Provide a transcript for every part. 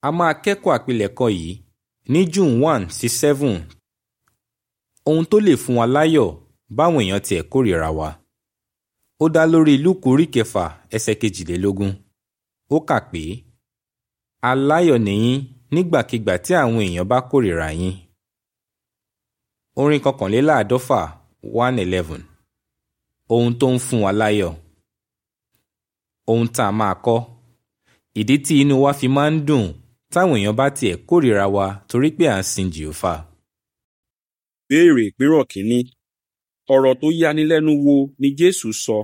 a máa kẹ́kọ̀ọ́ àpilẹ̀kọ yìí ní June one sí seven ohun tó lè fún wa láyọ̀ báwọn èèyàn tiẹ̀ kórìíra wa ó dá lórí Lúùkù orí kẹfà ẹsẹ̀ kejìlélógún ó kà pé aláyọ̀ nìyín nígbàkigbà tí àwọn èèyàn bá kórìíra yín orin kọkànléláàádọ́fà one eleven ohun tó ń fún wa láyọ̀ ohun tá a máa kọ́ ìdí tí inú wa fi máa ń dùn táwọn èèyàn bá tiẹ̀ kórìíra wa torí pé à ń sin jìófà. béèrè ìpínrọ̀ kínní ọ̀rọ̀ tó yanilẹ́nu wo ni Jésù sọ.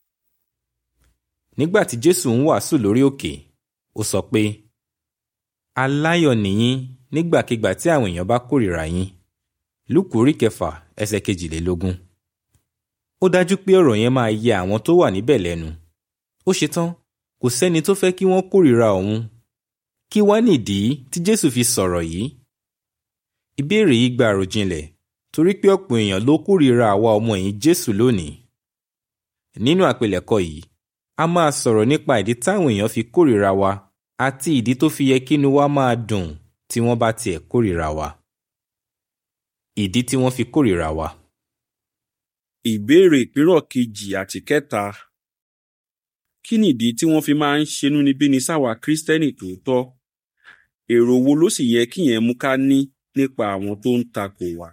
nígbà tí Jésù ń wàásù lórí òkè ó sọ pé aláyọ̀ nìyín nígbàkigbà tí àwọn èèyàn bá kórìíra yín Lúùkù orí kẹfà ẹsẹ̀ kejìlélógún ó dájú pé ọ̀rọ̀ yẹn máa yẹ àwọn tó wà níbẹ̀ lẹ́nu ó ṣetán kò sẹ́ni tó fẹ́ kí wọ́n kórìíra òun kí wá nìdí tí Jésù fi sọ̀rọ̀ yìí ìbéèrè yìí gba àròjinlẹ̀ torí pé ọ̀pọ̀ èèyàn ló kórìíra àwa ọmọ ẹ̀yìn Jésù lónìí nínú àpilẹ̀kọ yìí a máa sọ̀rọ̀ nípa ìdí táwọn èèyàn fi kórìíra wa àti ìdí tó fi yẹ kínú wa máa dùn tí wọ́n bá tiẹ̀ kórìíra wa ìdí tí wọ́n fi kórìíra wa. ìbéèrè ìpínrọ̀ kejì àti kẹta kí nìdí tí wọ́n fi máa ń ṣenúnibíni sáwa Kristẹni tòótọ́ èrò wo ló sì yẹ kíyẹn mú ká ní nípa àwọn tó ń takò wá.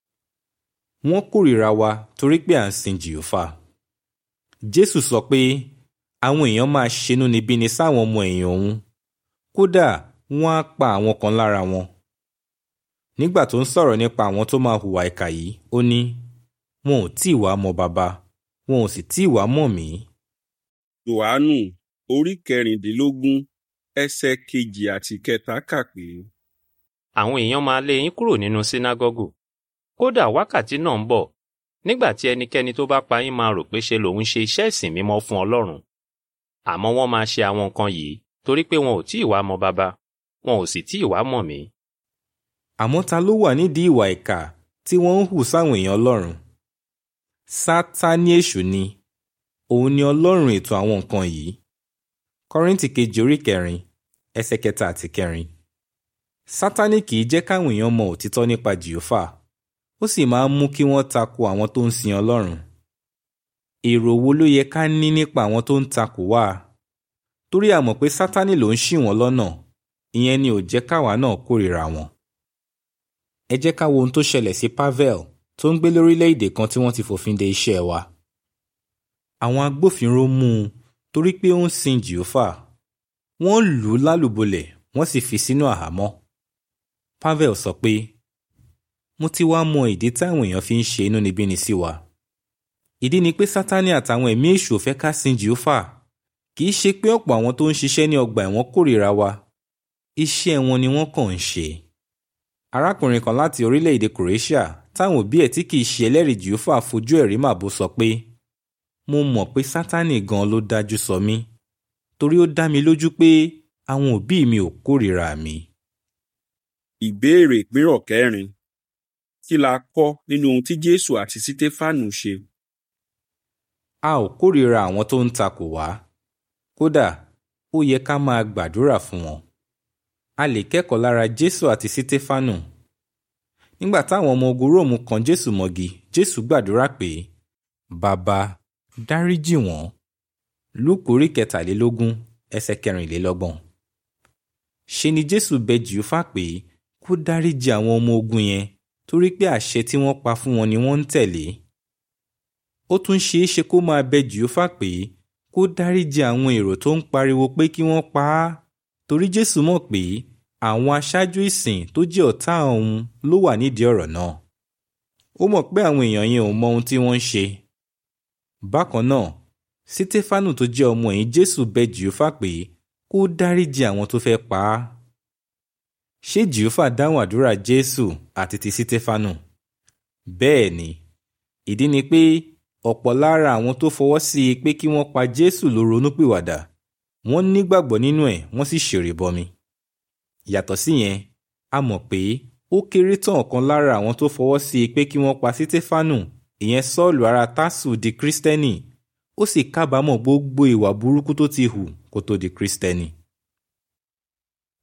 wọ́n kórìíra wa torí pé à ń sin jìófà Jésù sọ pé àwọn èèyàn máa ṣenúnibíni sáwọn ọmọ ẹ̀yìn òun kódà wọ́n á pa àwọn kan lára wọn nígbà tó ń sọ̀rọ̀ nípa àwọn tó máa hùwà ìkà yìí ó ní wọn ò tí ì wá mọ bàbá wọn ò sì tí ì wá mọ̀ mí. Jòhánù orí kẹrìndínlógún ẹsẹ̀ kejì àti kẹta kà pé. àwọn èèyàn máa lé yín kúrò nínú sínágọ́gù kódà wákàtí náà ń bọ̀ nígbà tí ẹnikẹ́ni tó bá pa yín máa rò pé ṣe lòun ṣe iṣẹ́ ìsìn mímọ́ fún Ọlọ́run àmọ́ wọ́n máa ṣe àwọn nǹkan yìí torí pé wọn ò tí ì wá mọ bàbá wọn ò sì tí ì wá mọ̀ mí. àmọ́ ta ló wà nídìí ìwà ìkà tí wọ́n ń hù sáwọn èèyàn Ọlọ́run Sátánì èṣù ni òun ni Ọlọ́run ètò àwọn nǹkan yìí Kọ́ríńtì kejì orí kẹrin ẹsẹ̀ kẹta àti kẹrin Sátánì kì í jẹ́ káwọn èèyàn mọ òtítọ́ nípa Jèhófà ó sì máa ń mú kí wọ́n tako àwọn tó ń sin Ọlọ́run èrò wo ló yẹ ká ní nípa àwọn tó ń takò wá torí a mọ̀ pé Sátánì ló ń ṣì wọ́n lọ́nà ìyẹn ni ò jẹ́ káwa náà kórìíra wọn ẹ jẹ́ ká wo ohun tó ṣẹlẹ̀ sí Pavel tó ń gbé lórílẹ̀‐èdè kan tí wọ́n ti fòfin de iṣẹ́ wa àwọn agbófinró mú un torí pé ó ń sin Jèhófà wọ́n lù ú lálùbọ́lẹ̀ wọ́n sì fi sínú àhámọ́ Pavel sọ pé mo ti wá mọ ìdí táwọn èèyàn fi ń ṣe inúnibíni sí wa ìdí ni pé Sátánì àtàwọn ẹ̀mí èṣù ò fẹ́ ká sin Jèhófà kì í ṣe pé ọ̀pọ̀ àwọn tó ń ṣiṣẹ́ ní ọgbà ẹ̀wọ̀n kórìíra wa iṣẹ́ wọn ni wọ́n kàn ń ṣe arákùnrin kan láti orílẹ̀-èdè Croatia táwọn òbí ẹ̀ tí kì í ṣe ẹlẹ́rìí Jèhófà fojú ẹ̀rí màbo sọ pé mo mọ̀ pé Sátánì gan ló dájú sọ mí torí ó dá mi lójú pé àwọn òbí mi ò kórìíra mi. ìbéèrè ìpínrọ̀ kẹrin kí la kọ́ nínú ohun tí Jésù àti Sítéfánù ṣe. a ò kórìíra àwọn tó ń takò wá kódà ó yẹ ká máa gbàdúrà fún wọn. a lè kẹ́kọ̀ọ́ lára Jésù àti Sítéfánù. nígbà táwọn ọmọ ogun Róòmù kan Jésù mọ́gi Jésù gbàdúrà pé bàbá dáríjì wọ́n Lúùkù orí kẹtàlélógún ẹsẹ̀ kẹrìnlélọ́gbọ̀n. ṣe ni Jésù bẹ Jèhófà pé kó dáríjì àwọn ọmọ ogun yẹn torí pé àṣẹ tí wọ́n pa fún wọn ni wọ́n ń tẹ̀lé. ó tún ṣeé ṣe kó máa bẹ Jèhófà pé kó dáríjì àwọn èrò tó ń pariwo pé kí wọ́n pa á torí Jésù mọ̀ pé àwọn aṣáájú ìsìn tó jẹ́ ọ̀tá òun ló wà nídìí ọ̀rọ̀ náà. ó mọ̀ pé àwọn èèyàn yẹn ò mọ ohun tí wọ́n ń ṣe. bákan náà Sítéfánù tó jẹ́ ọmọ ẹ̀yìn Jésù bẹ Jèhófà pé kó dáríjì àwọn tó fẹ́ pa á. ṣé Jèhófà dáhùn àdúrà Jésù àti ti Sítéfánù? bẹ́ẹ̀ ni ìdí ni pé ọ̀pọ̀ lára àwọn tó fọwọ́ sí i pé kí wọ́n pa Jésù ló ronúpìwàdà wọ́n nígbàgbọ́ nínú ẹ̀ wọ́n sì ṣèrìbọmi. yàtọ̀ síyẹn a mọ̀ pé ó kéré tán ọ̀kan lára àwọn tó fọwọ́ sí i pé kí wọ́n pa Sítéfánù ìyẹn Sọ́ọ̀lù ará Tásù di Kírísítẹ́nì ó sì kábàámọ̀ gbogbo ìwà burúkú tó ti hù kó tó di Kírísítẹ́nì.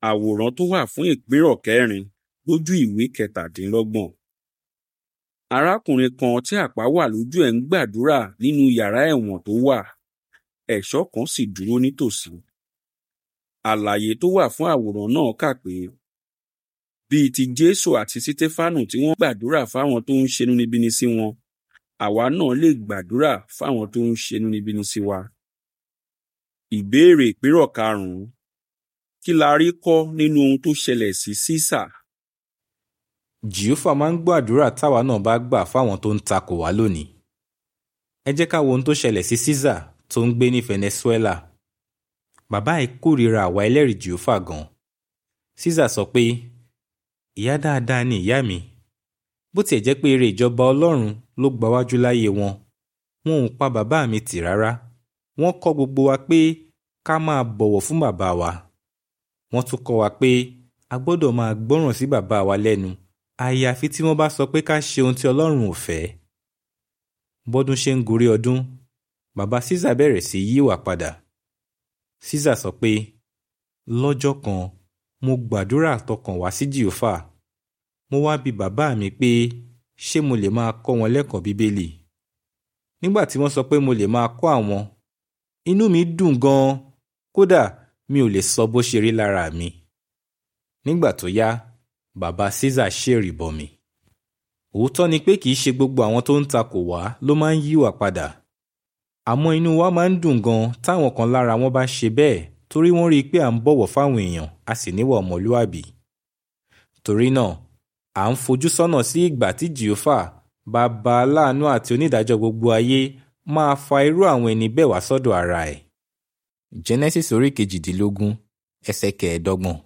àwòrán tó wà fún ìpínrọ̀ kẹrin lójú ìwé kẹtàdínlọ́gbọ̀n. arákùnrin kan tí àpá wà lójú ẹ̀ ń gbàdúrà nínú yàrá ẹ̀wọ̀n tó wà ẹ̀ṣọ́ kan sì dúró nítòsí. àlàyé tó wà fún àwòrán náà kà pé bíi ti jésù àti sítéfánù tí wọ́n gbàdúrà fáwọn tó ń ṣenú níbíni sí wọn àwa náà lè gbàdúrà fáwọn tó ń ṣenú níbíni sí wa. ìbéèrè ìpínrọ̀ karùn-ún kí la rí kọ́ nínú ohun tó ṣẹlẹ̀ sí sísà? jìófà máa ń gbọ́ àdúrà táwa náà bá gbà fáwọn tó ń takò wá lónìí. ẹ jẹ́ ká wo ohun tó ṣẹlẹ̀ sí Caesar tó ń gbé ní Venezuela. bàbá ẹ̀ kórìíra àwa ẹlẹ́rìí jìófà gan. Caesar sọ pé ìyá dáadáa ni ìyá mi bó tiẹ̀ jẹ́ pé eré ìjọba Ọlọ́run ló gbawájú láyé wọn wọn ò pa bàbá mi tì rárá wọ́n kọ́ gbogbo wa pé ká máa bọ̀wọ̀ fún bàbá wa wọ́n tún kọ́ wa pé a gbọ́dọ̀ máa gbọ́ràn sí bàbá wa lẹ́nu àyàfi tí wọ́n bá sọ pé ká ṣe ohun tí Ọlọ́run ò fẹ́. bọ́dún ṣe ń gorí ọdún bàbá Caesar bẹ̀rẹ̀ sí yíwà padà. Caesar sọ pé lọ́jọ́ kan mo gbàdúrà tọkàn wá sí Jèhófà mo wá bi bàbá mi pé ṣé mo lè máa kọ́ wọn lẹ́kọ̀ọ́ bíbélì. nígbà tí wọ́n sọ pé mo lè máa kọ́ àwọn inú mi dùn gan-an kódà mi ò lè sọ bó ṣe rí lára mi. nígbà tó yá bàbá Caesar ṣèrìbọmi. òótọ́ ni pé kìí ṣe gbogbo àwọn tó ń takò wá ló máa ń yíwà padà. àmọ́ inú wa máa ń dùn gan táwọn kan lára wọn bá ṣe bẹ́ẹ̀ torí wọ́n rí i pé à ń bọ̀wọ̀ fáwọn èèyàn a sì níwà ọmọlúàbí. torí náà à ń fojú sọ́nà sí ìgbà tí Jèhófà bàbá aláàánú àti onídàájọ́ gbogbo ayé máa fa irú àwọn ẹni bẹ́ẹ̀ wá sọ́dọ̀ ara ẹ̀. Genesis orí kejìdínlógún ẹsẹ̀ kẹẹ̀ẹ́dọ́gbọ̀n.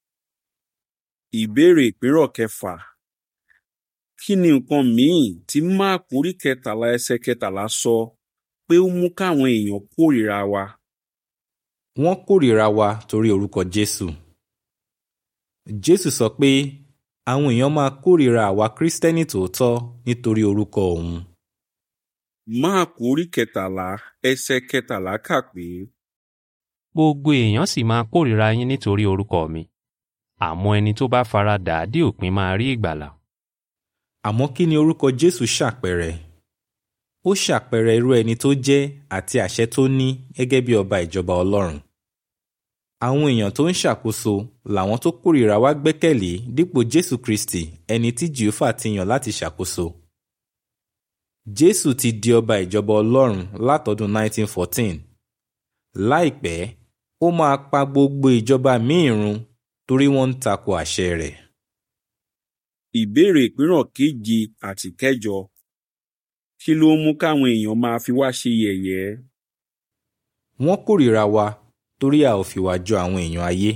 ìbéèrè ìpínrọ̀ kẹfà kí ni nǹkan míì tí máàkù orí kẹtàlá ẹsẹ̀ kẹtàlá sọ pé ó mú káwọn èèyàn kórìíra wa? wọ́n kórìíra wa torí orúkọ Jésù. Jésù sọ pé àwọn èèyàn máa kórìíra àwa Kristẹni tòótọ́ nítorí orúkọ òun. máàkù orí kẹtàlá ẹsẹ̀ kẹtàlá kà pé gbogbo èèyàn sì máa kórìíra yín nítorí orúkọ mi àmọ́ ẹni tó bá fara dà á dé òpin máa rí ìgbàlà. àmọ́ kí ni orúkọ Jésù ṣàpẹẹrẹ? ó ṣàpẹẹrẹ irú ẹni tó jẹ́ àti àṣẹ tó ní gẹ́gẹ́ bí ọba ìjọba Ọlọ́run. àwọn èèyàn tó ń ṣàkóso làwọn tó kórìíra wa gbẹ́kẹ̀lé dípò Jésù Kristi ẹni tí Jèhófà ti yàn láti ṣàkóso. Jésù ti di ọba ìjọba Ọlọ́run látọdún 1914. láìpẹ́ ó máa pa gbogbo ìjọba míì run torí wọ́n ń tako àṣẹ rẹ̀. ìbéèrè ìpínrọ̀ keje àti kẹjọ kí ló mú káwọn èèyàn máa fi wá ṣe yẹ̀yẹ́? wọ́n kórìíra wa torí a ò fìwà jọ àwọn èèyàn ayé.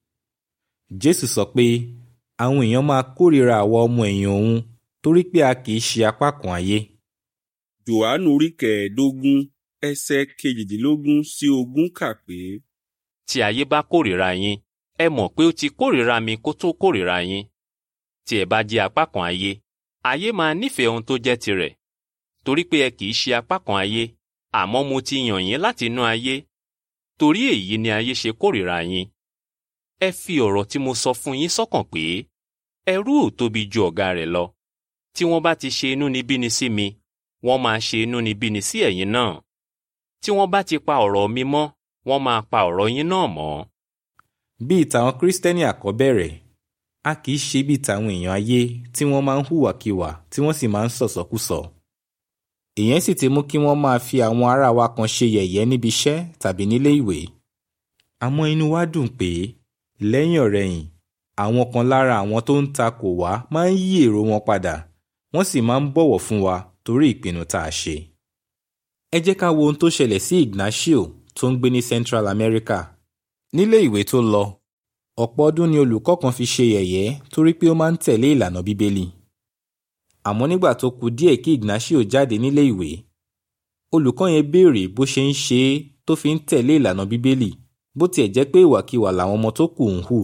Jésù sọ pé àwọn èèyàn máa kórìíra àwa ọmọ ẹ̀yìn òun torí pé a kì í ṣe apá kan ayé. Jòhánù orí kẹẹ̀ẹ́dógún ẹsẹ̀ kejìdínlógún sí ogún kà pé tí ayé bá kórìíra yín ẹ mọ̀ pé ó ti kórìíra mi kó tó kórìíra yín. tí ẹ bá jẹ́ apá kan ayé ayé máa nífẹ̀ẹ́ ohun tó jẹ́ tirẹ̀ torí pé ẹ kì í ṣe apá kan ayé àmọ́ mo ti yàn yín láti inú ayé torí èyí ni ayé ṣe kórìíra yín. ẹ fi ọ̀rọ̀ tí mo sọ fún yín sọ́kàn pé ẹrú ò tóbi ju ọ̀gá rẹ̀ lọ tí wọ́n bá ti ṣe inúnibíni sí mi wọ́n máa ṣe inúnibíni sí ẹ̀yin náà tí wọ́n bá ti pa ọ̀rọ̀ mi mọ́ wọ́n máa pa ọ̀rọ̀ yín náà mọ́. bíi tàwọn Kristẹni àkọ́bẹ̀rẹ̀ a kì í ṣe bíi tàwọn èèyàn ayé tí wọ́n máa ń hùwàkiwà tí wọ́n sì máa ń sọ̀sọ́kùsọ. ìyẹn sì ti mú kí wọ́n máa fi àwọn ará wa kan ṣe yẹ̀yẹ́ níbi iṣẹ́ tàbí nílé ìwé. àmọ́ inú wa dùn pé lẹ́yìn ọ̀rẹ̀yìn àwọn kan lára àwọn tó ń takò wá máa ń yí èrò wọn padà wọ́n sì máa ń bọ̀wọ̀ fún wa torí ìpinnu tá a ṣe. ẹ jẹ́ ká wo ohun tó ṣẹlẹ̀ sí Ignacio tó ń gbé ní Central America. nílé ìwé tó lọ ọ̀pọ̀ ọdún ni olùkọ́ kan fi ṣe yẹ̀yẹ́ torí pé ó máa ń tẹ̀lé ìlànà bíbélì. àmọ́ nígbà tó kù díẹ̀ kí Ignacio jáde nílé ìwé olùkọ́ yẹn béèrè bó ṣe ń ṣe é tó fi ń tẹ̀lé ìlànà bíbélì bó tiẹ̀ jẹ́ pé ìwàkiwà làwọn ọmọ tó kù ń hù.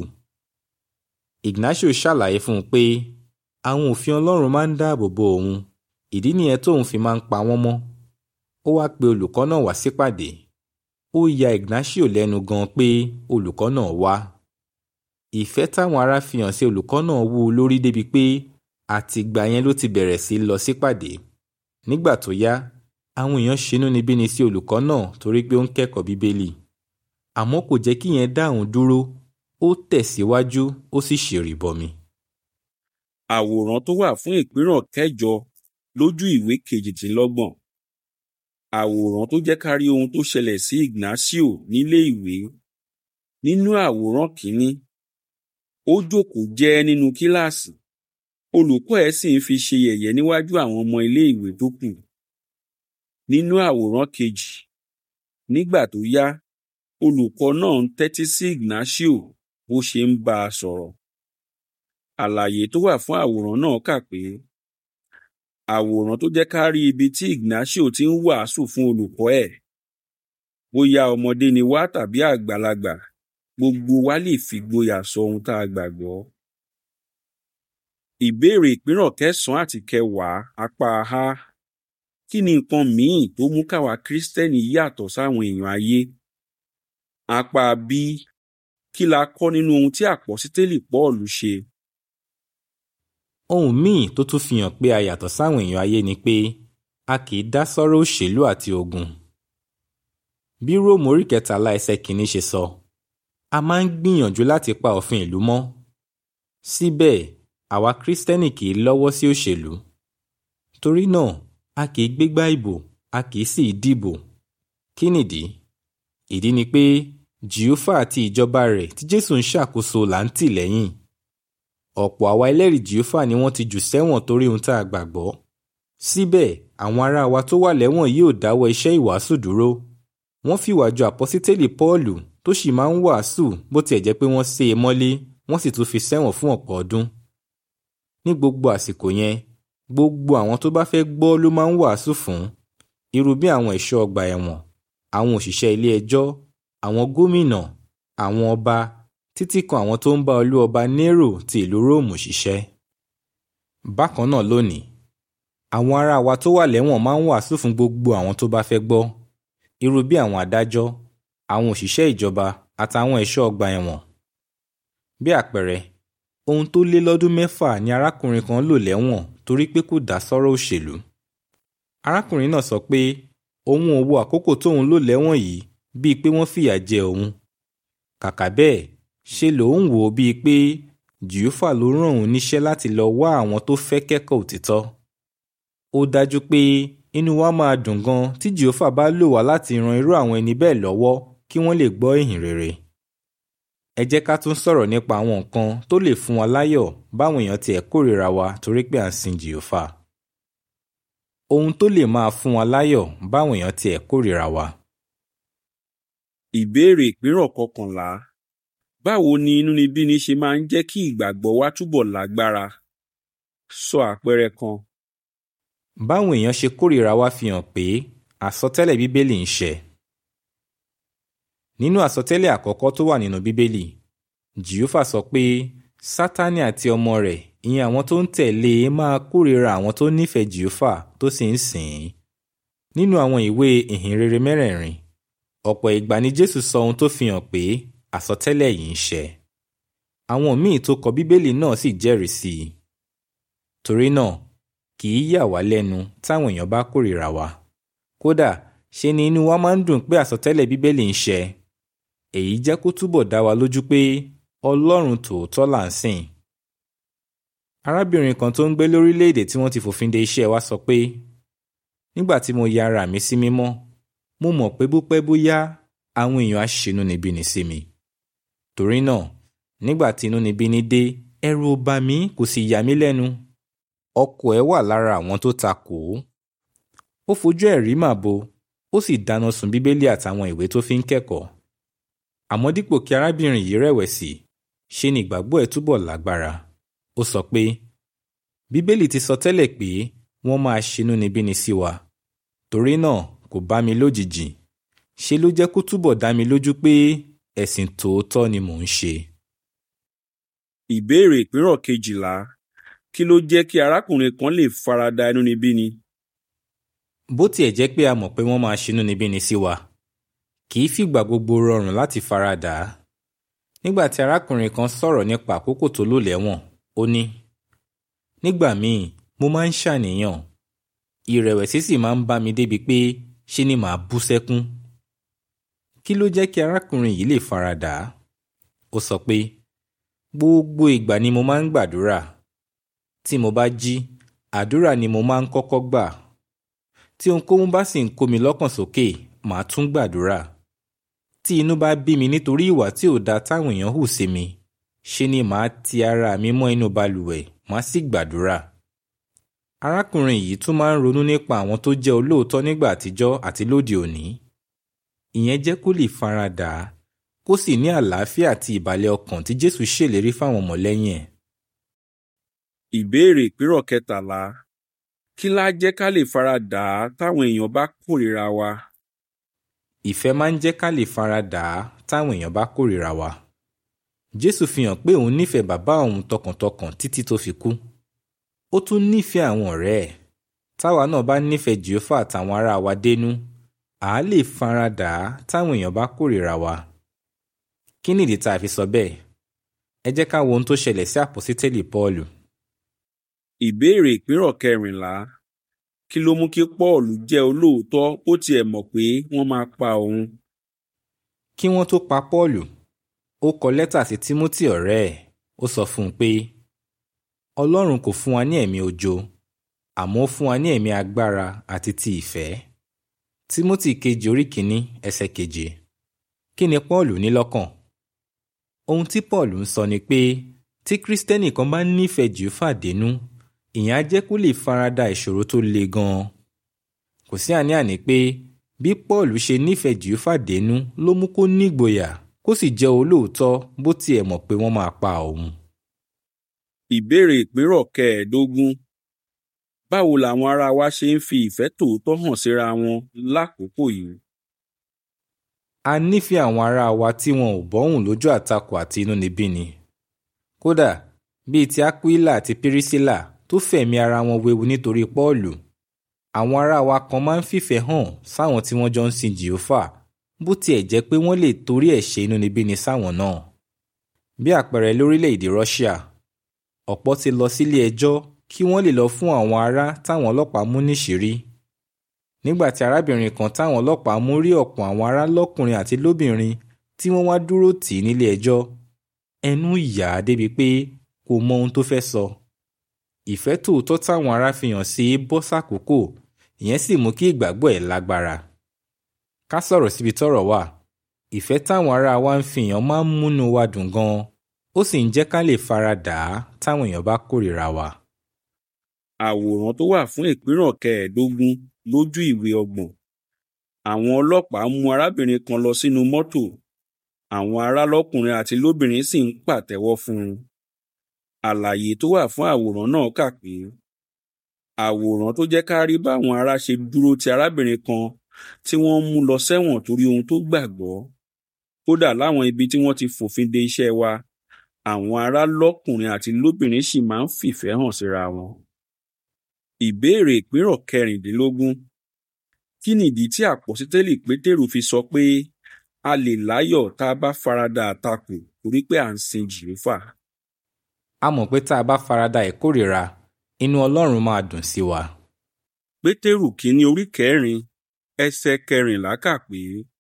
Ignacio ṣàlàyé fún un pé àwọn òfin Ọlọ́run máa ń dáàbò bo òun ìdí nìyẹn tóun fi máa ń pa wọ́n mọ́. ó wá pe olùkọ́ náà wá sípàdé ó ya Ignacio lẹ́nu gan pé olùkọ́ náà wá. ìfẹ́ táwọn ará fi hàn sí olùkọ́ náà wú u lórí débi pé àtìgbà yẹn ló ti bẹ̀rẹ̀ sí lọ sípàdé nígbà tó yá àwọn èèyàn ṣinúnibíni sí olùkọ́ náà torí pé ó ń kẹ́kọ̀ọ́ bíbélì àmọ́ kò jẹ́ kí yẹn dá òun dúró ó tẹ̀síwájú ó sì ṣèrìbọmi. àwòrán tó wà fún ìpínrán kẹjọ lójú ìwé kejìdínlọ́gbọ̀n àwòrán tó jẹ́ ká rí ohun tó ṣẹlẹ̀ sí Ignacio nílé ìwé nínú àwòrán kìíní ó jókòó jẹ́ nínú kíláàsì olùkọ́ ẹ̀ sì ń fi ṣe yẹ̀yẹ́ níwájú àwọn ọmọ ilé ìwé tó kù nínú àwòrán kejì nígbà tó yá olùkọ́ náà ń tẹ́tí sí Ignacio bó ṣe ń bá a sọ̀rọ̀ àlàyé tó wà fún àwòrán náà kà pé àwòrán tó jẹ́ ká rí ibi tí Ignacio ti ń wàásù fún olùkọ́ ẹ̀ bóyá ọmọdé ni wá tàbí àgbàlagbà gbogbo wa lè fi gboyà sọ ohun tá a gbàgbọ́. ìbéèrè ìpínrán kẹsànán àti kẹwàá apá a kí ni nǹkan míì tó mú káwa Kristẹni yàtọ̀ sáwọn èèyàn ayé? apá b kí la kọ́ nínú ohun tí àpọ́sítélì Pọ́ọ̀lù ṣe? ohun míì tó tún fi hàn pé a yàtọ̀ sáwọn èèyàn ayé ni pé a kì í dá sọ́rọ̀ òṣèlú àti ogun. bí róòmù orí kẹtàlá ẹsẹ̀ kìíní ṣe sọ a máa ń gbìyànjú láti pa òfin ìlú mọ́. síbẹ̀ àwa kírísítẹ́nì kì í lọ́wọ́ sí òṣèlú. torí náà a kì í gbégbá ìbò a kì í sì í dìbò. kí nìdí? ìdí ni pé jìófà àti ìjọba rẹ̀ tí jésù ń ṣàkóso là ń tì lẹ́yìn ọ̀pọ̀ àwa ẹlẹ́rìí jìófà ni wọ́n ti jù sẹ́wọ̀n torí ohun tá a gbàgbọ́. síbẹ̀ àwọn ará wa tó wà lẹ́wọ̀n yìí ò dáwọ́ iṣẹ́ ìwàásù dúró. wọ́n fìwà jọ àpọ́sítélì pọ́ọ̀lù tó sì máa ń wàásù bó tiẹ̀ jẹ́ pé wọ́n sé e mọ́lé wọ́n sì tún fi sẹ́wọ̀n fún ọ̀pọ̀ ọdún. ní gbogbo àsìkò yẹn gbogbo àwọn tó bá fẹ́ gbọ́ ló máa ń wàásù fún irú bí àwọn ẹ̀ṣọ́ ọgbà ẹ̀wọ̀n àwọn òṣìṣẹ́ ilé ẹjọ́ àwọn gómìnà àwọn ọba títí kan àwọn tó ń bá olú ọba Nero ti ìlú Róòmù ṣiṣẹ́. bákan náà lónìí àwọn ará wa tó wà lẹ́wọ̀n máa ń wàásù fún gbogbo àwọn tó bá fẹ́ gbọ́ irú bí àwọn adájọ́ àwọn òṣìṣẹ́ ìjọba àtàwọn ẹ̀ṣọ́ ọgbà ẹ̀wọ̀n. bí àpẹẹrẹ ohun tó lé lọ́dún mẹ́fà ni arákùnrin kan lò lẹ́wọ̀n torí pé kò dá sọ́rọ̀ òṣèlú. arákùnrin náà sọ pé òun ò wo àkókò tóun lò lẹ́wọ̀n yìí bíi pé wọ́n fìyà jẹ òun. kàkà bẹ́ẹ̀ ṣe lòun wò ó bíi pé jìófà ló rán òun níṣẹ́ láti lọ wá àwọn tó fẹ́ kẹ́kọ̀ọ́ òtítọ́. ó dájú pé inú wa máa dùn gan tí jìófà bá lò wá láti ran irú àwọn ẹni bẹ́ẹ̀ lọ́wọ́ kí wọ́n lè gbọ́ ìhìn rere. ẹ jẹ́ ká tún sọ̀rọ̀ nípa àwọn nǹkan tó lè fún wa láyọ̀ báwọn èèyàn tiẹ̀ kórìíra wa torí pé à ń sin jìófà. ohun tó lè máa fún wa láyọ̀ báwọn èèyàn tiẹ̀ kórìíra wa. ìbéèrè ìpínrọ̀ kọkànlá báwo ni inúnibíni ṣe máa ń jẹ́ kí ìgbàgbọ́ wa túbọ̀ lágbára? sọ àpẹẹrẹ kan. báwọn èèyàn ṣe kórìíra wa fi hàn pé àsọtẹ́lẹ̀ bíbélì ń ṣẹ. nínú àsọtẹ́lẹ̀ àkọ́kọ́ tó wà nínú bíbélì jìhófà sọ pé sátánì àti ọmọ rẹ̀ ìyẹn àwọn tó ń tẹ̀lé e máa kórìíra àwọn tó nífẹ̀ẹ́ jìhófà tó sì ń sìn ín. nínú àwọn ìwé ìhìnrere mẹ́rẹ̀ẹ̀rin ọ̀pọ̀ ìgbà ni jésù sọ ohun tó fi hàn pé àsọtẹ́lẹ̀ yìí ń ṣẹ. àwọn míì tó kọ bíbélì náà sì jẹ́rìí sí i. torí náà kì í yà wá lẹ́nu táwọn èèyàn bá kórìíra wa. kódà ṣe ni inú wa máa ń dùn pé àsọtẹ́lẹ̀ bíbélì ń ṣẹ. èyí jẹ́ kó túbọ̀ dá wa lójú pé ọlọ́run tòótọ́ là ń sìn. arábìnrin kan tó ń gbé lórílẹ̀‐èdè tí wọ́n ti fòfin de iṣẹ́ wa sọ pé nígbà tí mo ya ara mi sí mímọ́ mo mọ̀ pé bó pẹ́ bóyá àwọn èèyàn á ṣinúnibíni sí mi. torí náà nígbà tí inúnibíni dé ẹ̀rù ò bà mí kò sì yà mí lẹ́nu. ọkọ ẹ̀ wà lára àwọn tó ta kò ó. ó fojú ẹ̀ rí màbo ó sì dáná sun bíbélì àtàwọn ìwé tó fi ń kẹ́kọ̀ọ́. àmọ́ dípò kí arábìnrin yìí rẹ̀wẹ̀sì ṣe ni ìgbàgbọ́ ẹ̀ túbọ̀ lágbára. ó sọ pé bíbélì ti sọ tẹ́lẹ̀ pé wọ́n máa ṣinúnibíni sí wa. torí náà kò bá mi lójijì ṣe ló jẹ́ kó túbọ̀ dá mi lójú pé ẹ̀sìn tòótọ́ ni mò ń ṣe. ìbéèrè ìpínrọ̀ kejìlá kí ló jẹ́ kí arákùnrin kan lè farada inúnibíni? bó tiẹ̀ jẹ́ pé a mọ̀ pé wọ́n máa ṣinúnibíni sí wa kì í fìgbà gbogbo rọrùn láti faradà á. nígbà tí arákùnrin kan sọ̀rọ̀ nípa àkókò tó lò lẹ́wọ̀n ó ní nígbà míì mo máa ń ṣàníyàn ìrẹ̀wẹ̀sì sì máa ń bá mi débi pé ṣe ni màá bú sẹ́kún kí ló jẹ́ kí arákùnrin yìí lè faradà á ó sọ pé gbogbo ìgbà ni mo máa ń gbàdúrà tí mo bá jí àdúrà ni mo máa ń kọ́kọ́ gbà tí ohunkóhun bá sì ń kó mi lọ́kàn sókè màá tún gbàdúrà tí inú bá bí mi nítorí ìwà tí ò dáa táwọn èèyàn hù sí mi ṣe ni màá ti ara mi mọ́ inú balùwẹ̀ màá sì gbàdúrà arákùnrin yìí tún máa ń ronú nípa àwọn tó jẹ́ olóòótọ́ nígbà àtijọ́ àti lóde òní ìyẹn jẹ́ kó lè faradà á kó sì ní àlàáfíà àti ìbàlẹ̀ ọkàn tí Jésù ṣèlérí fáwọn ọmọlẹ́yìn ẹ̀. ìbéèrè ìpírọ̀ kẹtàlá kí lá jẹ́ ká lè faradà á táwọn èèyàn bá kórìíra wa ìfẹ́ máa ń jẹ́ ká lè faradà á táwọn èèyàn bá kórìíra wa. Jésù fi hàn pé òun nífẹ̀ẹ́ bàbá òun tọkàntọkàn títí tó fi kú. ó tún nífẹ̀ẹ́ àwọn ọ̀rẹ́ ẹ̀ táwa náà bá nífẹ̀ẹ́ Jèhófà àtàwọn ará wa dénú à á lè faradà á táwọn èèyàn bá kórìíra wa. kí nìdí tá a fi sọ bẹ́ẹ̀? ẹ jẹ́ ká wo ohun tó ṣẹlẹ̀ sí àpọ́sítélì Pọ́ọ̀lù. ìbéèrè ìpírọ̀ kẹrìnlá kí ló mú kí Pọ́ọ̀lù jẹ́ olóòótọ́ ó tiẹ̀ mọ̀ pé wọ́n máa pa òun kí wọ́n tó pa Pọ́ọ̀lù ó kọ lẹ́tà sí Tímótì ọ̀rẹ́ ẹ̀ ó sọ fún un pé Ọlọ́run kò fún wa ní ẹ̀mí ojo àmọ́ ó fún wa ní ẹ̀mí agbára àti ti ìfẹ́ Tímótì kejì orí kìíní ẹsẹ̀ keje kí ni Pọ́ọ̀lù ní lọ́kàn ohun tí Pọ́ọ̀lù ń sọ ni pé tí Kristẹni kan bá nífẹ̀ẹ́ Jèhófà dénú ìyẹn á jẹ́ kó lè farada ìṣòro tó le gan-an kò sí àní-àní pé bí Pọ́ọ̀lù ṣe nífẹ̀ẹ́ Jèhófà dénú ló mú kó nígboyà kó sì jẹ́ olóòótọ́ bó tiẹ̀ mọ̀ pé wọ́n máa pa òun. ìbéèrè ìpírọ̀ kẹẹ̀ẹ́dógún báwo làwọn ará wa ṣe ń fi ìfẹ́ tòótọ́ hàn síra wọn lákòókò yìí a nífẹ̀ẹ́ àwọn ará wa tí wọn ò bọ́hùn lójú àtakò àti inúnibíni kódà bíi ti Aquila àti Pirisila tó fẹ̀mí ara wọn wewu nítorí Pọ́ọ̀lù àwọn ará wa kan máa ń fìfẹ́ hàn sáwọn tí wọ́n jọ ń sin Jèhófà bó tiẹ̀ jẹ́ pé wọ́n lè torí ẹ̀ ṣe inúnibíni sáwọn náà bí àpẹẹrẹ lórílẹ̀‐èdè Russia ọ̀pọ̀ ti lọ sílé ẹjọ́ kí wọ́n lè lọ fún àwọn ará táwọn ọlọ́pàá mú níṣìírí nígbà tí arábìnrin kan táwọn ọlọ́pàá mú rí ọ̀pọ̀ àwọn ará lọ́kùnrin àti lóbìnrin tí wọ́n wá dúró tì í nílé ẹjọ́ ẹnu yà á débi pé kò mọ ohun tó fẹ́ sọ ìfẹ́ tòótọ́ táwọn ará fi hàn sí bọ́ sàkókò ìyẹn sì mú kí ìgbàgbọ́ ẹ̀ lágbára ká sọ̀rọ̀ síbi tọ́rọ̀ wà ìfẹ́ táwọn ará wa ń fi hàn máa ń múnú wa dùn gan-an ó sì ń jẹ́ ká lè fara dà á táwọn èèyàn bá kórìíra wa. àwòrán tó wà fún ìpínrọ̀ kẹẹ̀ẹ́dógún lójú ìwé ọgbọ̀n àwọn ọlọ́pàá mú arábìnrin kan lọ sínú mọ́tò àwọn ará lọ́kùnrin àti lóbìnrin sì ń pàtẹ́wọ́ fún un àlàyé tó wà fún àwòrán náà kà pé àwòrán tó jẹ́ ká rí báwọn ará ṣe dúró ti arábìnrin kan tí wọ́n mú lọ sẹ́wọ̀n torí ohun tó gbàgbọ́ kódà láwọn ibi tí wọ́n ti fòfin de iṣẹ́ wa àwọn ará lọ́kùnrin àti lóbìnrin sì máa ń fìfẹ́ hàn síra wọn. ìbéèrè ìpínrọ̀ kẹrìndínlógún kí nìdí tí àpọ́sítélì pétérù fi sọ pé a lè láyọ̀ tá a bá farada àtakò torí pé à ń sin jìrífà. a mọ̀ pé tá a bá farada ìkórìíra inú Ọlọ́run máa dùn sí wa. pétérù kínní orí kẹrin ẹsẹ̀ kẹrìnlá kà pé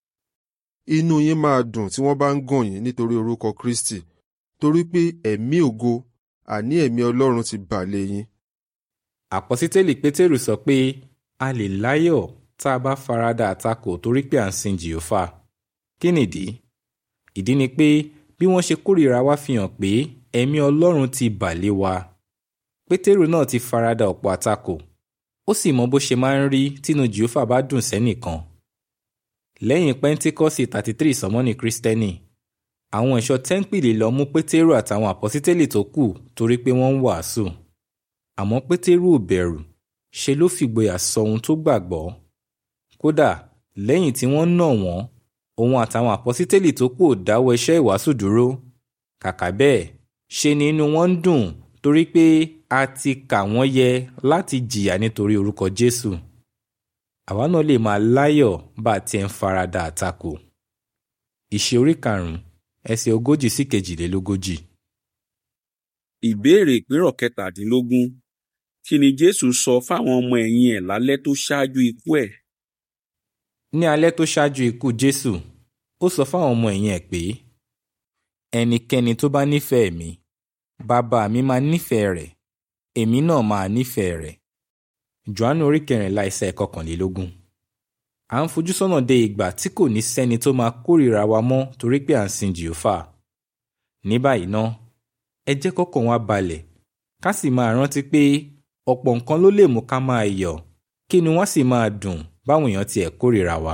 inú yín máa dùn tí wọ́n bá ń gàn yín nítorí orúkọ Kristi torí pé ẹ̀mí ògo àní ẹ̀mí Ọlọ́run ti bà lé yín. àpọ́sítélì pétérù sọ pé a lè láyọ̀ tá a bá farada àtakò torí pé à ń sin jìófà kí nìdí ìdí ni pé bí wọ́n ṣe kórìíra wa fi hàn pé ẹ̀mí Ọlọ́run ti bà lé wa pétérù náà ti farada ọ̀pọ̀ àtakò ó sì mọ bó ṣe máa ń rí tínú jìófà bá dùn sẹ́nìkan lẹ́yìn pẹ́ńtíkọ́sì thirty three sọmọ́nì kristẹni àwọn ẹ̀ṣọ́ tẹ́ńpìlì lọ mú pétérù àtàwọn àpọ́sítélì tó kù torí pé wọ́n ń wàásù àmọ́ pétérù ò bẹ̀rù ṣe ló fìgboyà sọ ohun tó gbàgbọ́ kódà lẹ́yìn tí wọ́n nà wọ́n òun àtàwọn àpọ́sítélì tó kù ò dáwọ́ iṣẹ́ ìwàásù dúró kàkà bẹ́ẹ̀ ṣe ni inú wọn ń dùn torí pé a ti kà wọ́n yẹ láti jìyà nítorí orúkọ Jésù àwa náà lè máa láyọ̀ bá a ti ń farada àtakò ìṣe orí karùn-ún ẹsẹ̀ ogójì sí kejìlélógójì. ìbéèrè ìpínrọ̀ kẹtàdínlógún kí ni jésù sọ fáwọn ọmọ ẹ̀yìn ẹ̀ lálẹ́ tó ṣáájú ikú ẹ̀ ní alẹ́ tó ṣáájú ikú jésù ó sọ fáwọn ọmọ ẹ̀yìn ẹ̀ pé ẹnikẹ́ni tó bá nífẹ̀ẹ́ mi bàbá mi máa nífẹ̀ẹ́ rẹ̀ èmi náà máa nífẹ̀ẹ́ rẹ̀ johannu orí kẹrìnlá ẹsẹ̀ kọkànlélógún à ń fojú sọ́nà de ìgbà tí kò ní sẹ́ni tó máa kórìíra wa mọ́ torí pé à ń sin jìófà ní báyìí ná ẹ jẹ́ kọ́kàn wa balẹ̀ ká sì máa rántí pé ọ̀pọ̀ nǹkan ló lè mú ká máa yọ̀ kí ni wọ́n sì máa dùn báwọn èèyàn tiẹ̀ kórìíra wa.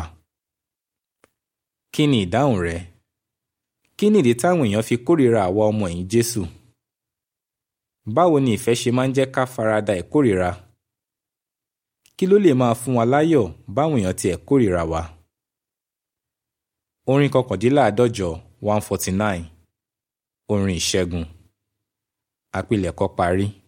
kí ni ìdáhùn rẹ? kí nìdí táwọn èèyàn fi kórìíra àwa ọmọ ẹ̀yìn Jésù? báwo ni ìfẹ́ ṣe máa ń jẹ́ ká farada ìkórìíra? kí ló lè máa fún wa láyọ̀ báwọn èèyàn tiẹ̀ kórìíra wa? orin kọkàndínláàádọ́jọ one forty nine orin ìṣẹ́gun àpilẹ̀kọ parí.